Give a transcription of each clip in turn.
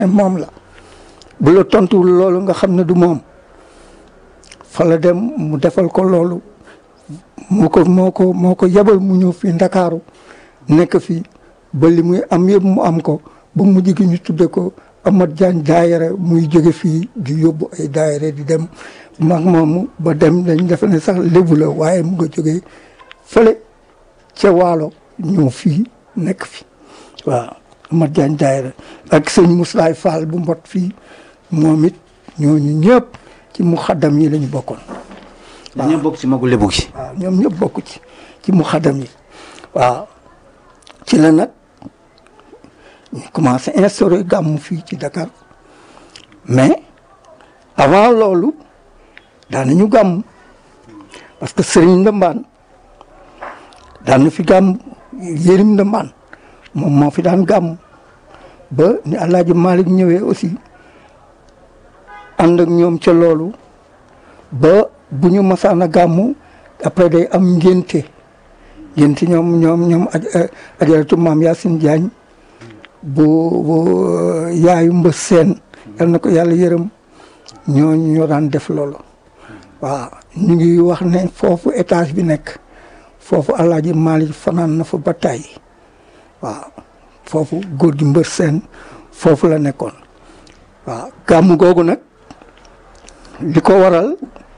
moom la bu la tontuwul loolu nga xam ne du moom fa la dem mu defal ko loolu moo ko moo ko moo ko yebal mu ñëw fii ndakaaru nekk fii ba li muy am yëpp mu am ko ba mujj gi ñu tudde ko Amat Jaañ daayira muy jóge fii di yóbbu ay daayira di dem mag moomu ba dem dañ defe ne sax lébu la waaye mu nga jógee fële ca waalo ñëw fii nekk fi waaw Amat Jaañ daayira ak sëñ Muslaay Fall bu mbot fii moom it ñooñu ñëpp ci mu xaddam yi lañu bokkoon waaw ñoom bokk ci magu lébu gi. waaw ñoom ñëpp bokk ci ci mu xaddam yi waaw ci la nag ñu commencé instauré gàmmu fii ci Dakar mais avant loolu daanañu gàmm parce que Serigne Ndambaan daan na fi gàmm Yérim Ndambaan moom moo fi daan gàmm ba ni Alaaji Malick ñëwee aussi ànd ak ñoom ca loolu ba bu ñu masaan a gàmmu après day am ngénte ngénte ñoom ñoom ñoom ajaratu maam Yacine Diagne bu bu yaayu mbës seen yal na ko yàlla yërëm ñooñu ñoo daan def loolu waaw ñu ngi wax ne foofu étage bi nekk foofu alaaji Malick fanaan na fa ba tey waaw foofu góor gi mbër seen foofu la nekkoon waaw gàmmu googu nag li ko waral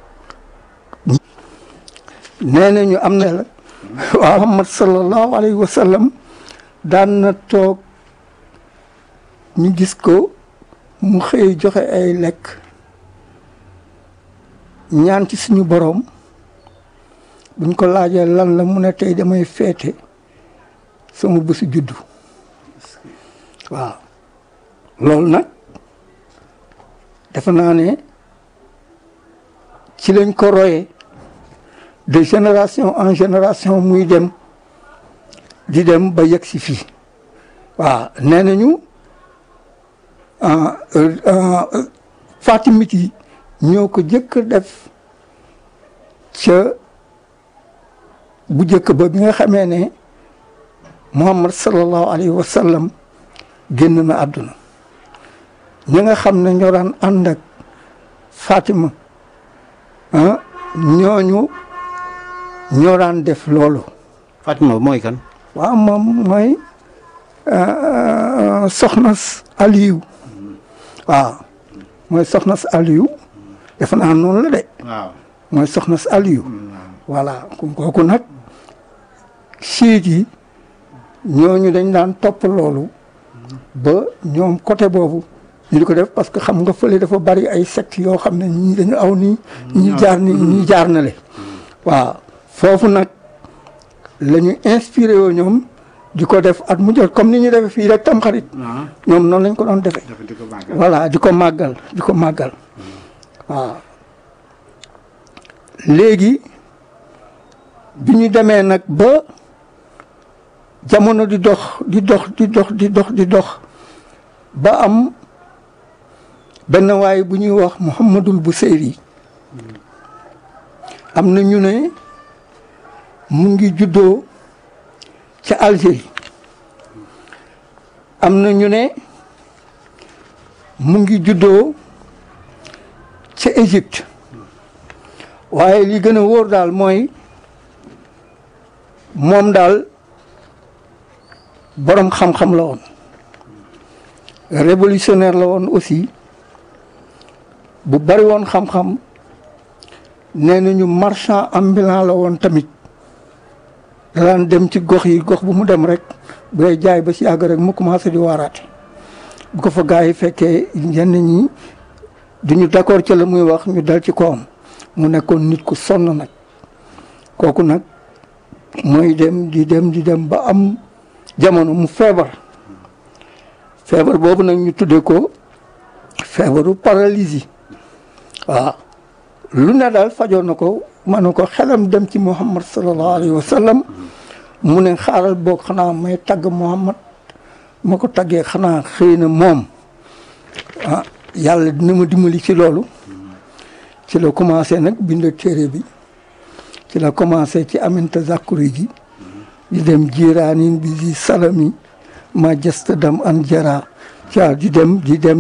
nee nañu am na la waaw Muhammad sallallahu alayhi wa sallam daan na toog ñu gis ko mu xëy joxe ay lekk ñaan ci suñu boroom buñ ko laajee lan la mu ne tey damay feete sama bésu juddu waaw loolu nag defe naa ne ci lañ ko royee de génération en génération muy dem di dem ba yegg si fii waaw nee nañu fatimit yi ñoo ko jëkk def ca bu jëkk ba bi nga xamee ne muhammad sallallahu alayhi wa sallam génn na àdduna ñi nga xam ne ñoo daan ànd ak fatima ah ñooñu ñoo daan def loolu Fatima mooy kan. waaw moom mooy soxna Aliou waaw mooy soxna Aliou defe naa noonu la de waaw. mooy soxna Aliou voilà kooku nag siit yi ñooñu dañ daan topp loolu ba ñoom côté boobu ñu di ko def parce que xam nga fële dafa bari ay secte yoo xam ne ñii dañu aw nii ñii jaar nii ñii jaar na le waaw foofu nag la ñu inspiré woo ñoom di ko def at mu jot comme ni ñu defee fii rek tam xarit ñoom noonu lañ ko doon defee voilà di ko màggal di ko màggal waaw léegi bi ñu demee nag ba jamono di dox di dox di dox di dox di dox ba am benn waay bu ñuy wax Mouhamadul Buseyri am na ñu ne mu ngi juddoo ca Algérie am na ñu ne mu ngi juddoo ca Égypte waaye li gën a wóor daal mooy moom daal boroom xam-xam la woon révolutionnaire la woon aussi bu bari woon xam-xam nee nañu marchand ambulant la woon tamit daan dem ci gox yi gox bu mu dem rek bu dee jaay ba si yàgg rek mu commencé di waaraate bu ko fa gars yi fekkee yenn ñi duñu d'accord ci la muy wax ñu dal ci kawam mu nekkoon nit ku sonn nag kooku nag mooy dem di dem di dem ba am jamono mu feebar feebar boobu nag ñu tuddee ko feebaru paralysie waaw lu ne daal fajoon na ko ma ne ko xelam dem ci muhammad sallallahu alayhi wa sallam mu ne xaaral boog xanaa may tagg muhammad ma ko taggee xanaa xëy na moom ah yàlla dina ma dimbali ci loolu ci la commencé nag bind téere bi ci la commencé ci aminta zakuri ji di dem jiiraanin bi di salami ma jësta dam an jara ca di dem di dem